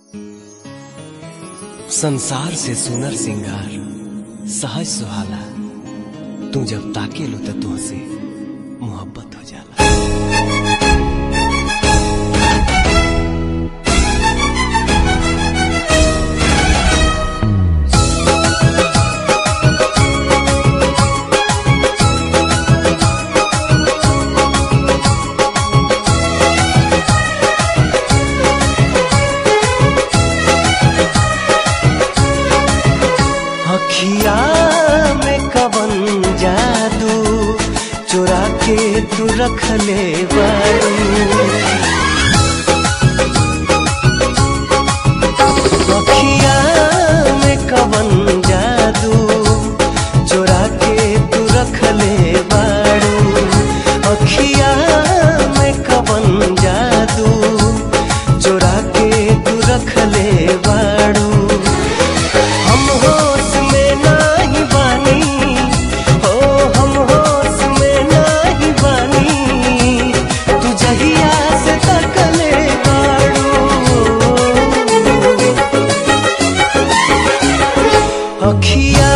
संसार से सुनर सिंगार सहज सुहाला तू जब ताके लो तो तुहसे मोहब्बत हो जाला अखिया में कवन जादू चुरा के तू रख ले बारू अखिया में कवन जादू चुरा के तू रख ले बारू अखिया में कवन जादू चुरा के तू रख ले बारू हम होश में नाही बानी हो हम होश में नाही बानी तू जहिया से तकले बाड़ू अखिया